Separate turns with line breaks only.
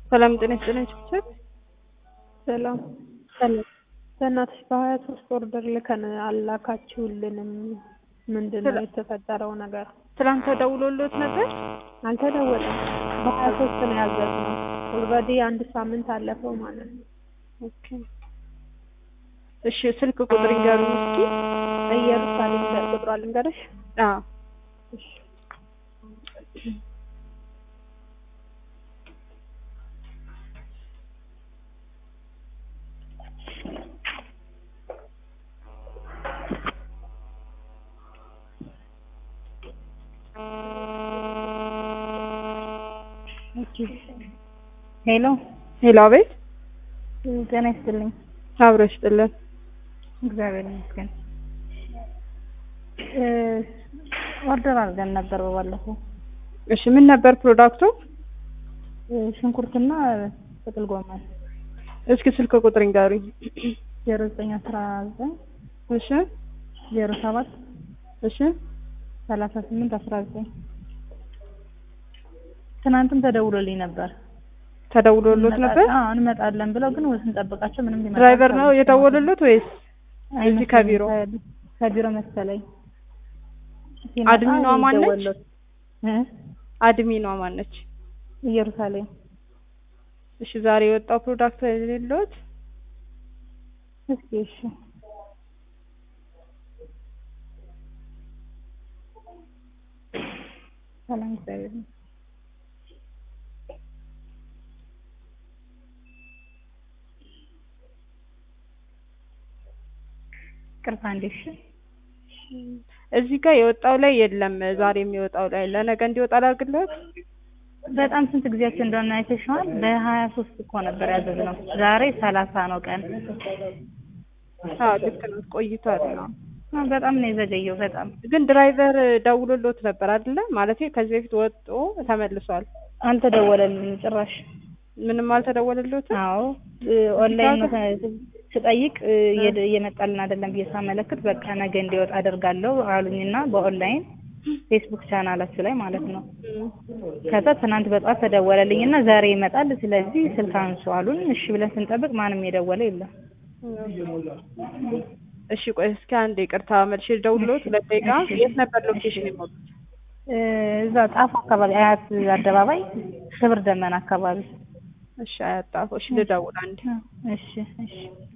ሰላም ጤና ይስጥልኝ ችብችብ
ሰላም
ሰላም
በእናትሽ በሀያ ሶስት ኦርደር ልከን አላካችሁልንም። ምንድን ነው የተፈጠረው ነገር?
ትናንት ተደውሎልዎት ነበር?
አልተደወለም። በሀያ ሶስት ነው ያዘዝነው። ኦልሬዲ አንድ ሳምንት አለፈው ማለት ነው።
ኦኬ እሺ ስልክ ቁጥር ይንገሩኝ እስኪ።
ኢየሩሳሌም ቁጥሯ ልንገርሽ?
አዎ
እሺ
ሄሎ
ሄሎ፣ አቤት።
ጤና ይስጥልኝ።
አብሮ ይስጥልን።
እግዚአብሔር ይመስገን። ኦርደር አድርገን ነበር በባለፈው
እሺ ምን ነበር ፕሮዳክቱ?
ሽንኩርትና ጥቅል ጎመን
እስኪ ስልክ ቁጥር ይንገሩኝ።
ዜሮ ዘጠኝ አስራ ዘጠኝ
እሺ
ዜሮ ሰባት
እሺ
ሰላሳ ስምንት አስራ ዘጠኝ ትናንትም ተደውሎልኝ ነበር።
ተደውሎልዎት ነበር?
አዎ እንመጣለን ብለው ግን ስንጠብቃቸው ምንም ሊመጣ
ድራይቨር ነው
አልቻለም።
የደወሉልዎት ወይስ እዚህ ከቢሮ?
አይመስለኝም። ከቢሮ መሰለኝ። ሲመጣ
አድሚኗ ማነች?
ይደወልሎት። እ
አድሚኗ ማነች?
ኢየሩሳሌም
እሺ ዛሬ የወጣው ፕሮዳክት የሌለዎት?
እስኪ እሺ ሰላም እግዚአብሔር ይመስገን። ቅርታ እንዴ እሺ
እዚህ ጋር የወጣው ላይ የለም። ዛሬ የሚወጣው ላይ ለነገ እንዲወጣ ላድርግልዎት?
በጣም ስንት ጊዜያችን እንደሆነ አይተሽዋል። በሀያ ሶስት እኮ ነበር ያዘዝነው። ዛሬ ሰላሳ ነው ቀን።
አዎ ልክ ነው፣ ቆይቷል።
አ፣ በጣም ነው የዘገየው። በጣም
ግን ድራይቨር ደውሎልዎት ነበር አይደለ? ማለቴ ከዚህ በፊት ወጥቶ ተመልሷል።
አልተደወለልንም ጭራሽ።
ምንም አልተደወለልዎትም?
አዎ እ፣ ኦንላይን ነው ተ- ስጠይቅ እ፣ እየደ- እየመጣልን አይደለም ብዬ ሳመለክት በቃ ነገ እንዲወጣ አደርጋለሁ አሉኝና በኦንላይን ፌስቡክ ቻናላችሁ ላይ ማለት ነው። ከዛ ትናንት በጠዋት ተደወለልኝ እና ዛሬ ይመጣል፣ ስለዚህ ስልክ አንሱ አሉን። እሺ ብለን ስንጠብቅ ማንም የደወለ የለም።
እሺ ቆይ እስኪ አንድ ይቅርታ መልሼ ልደውልልዎት። ሁለት ደቂቃ። የት ነበር ሎኬሽን የሞሉት?
እ፣ እዛ ጣፎ አካባቢ አያት አደባባይ ክብር ደመና አካባቢ።
እሺ አያጣፎ። እሺ ልደውል አንዴ።
እሺ እሺ